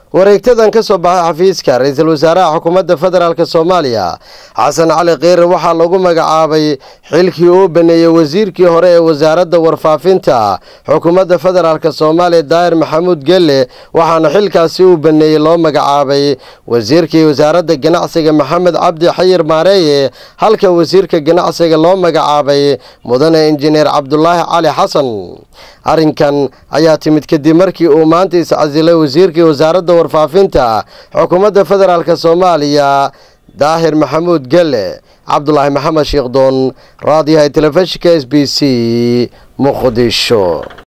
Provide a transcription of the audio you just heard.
wareegtadan ka soo baxay xafiiska ra-iisul wasaaraha xukuumadda federaalk soomaaliya xasan cali kheyre waxaa lagu magacaabay xilkii uu baneeyey wasiirkii hore ee wasaaradda warfaafinta xukuumadda federaalk soomaaliya daahir maxamuud gelle waxaana xilkaasi uu baneeyey loo magacaabay wasiirkii wasaaradda ganacsiga maxamed cabdi xayir maareeye halka wasiirka ganacsiga loo magacaabay mudane injineer cabdulaahi cali xasan arrinkan ayaa timid kadib markii uu maanta iscasilay wasiirkii wasaaradda warfaafinta xukuumadda federaalk soomaaliya daahir maxamuud gelle cabdulaahi maxamed sheekdoon raadiyaha telefishinka s b c muqdisho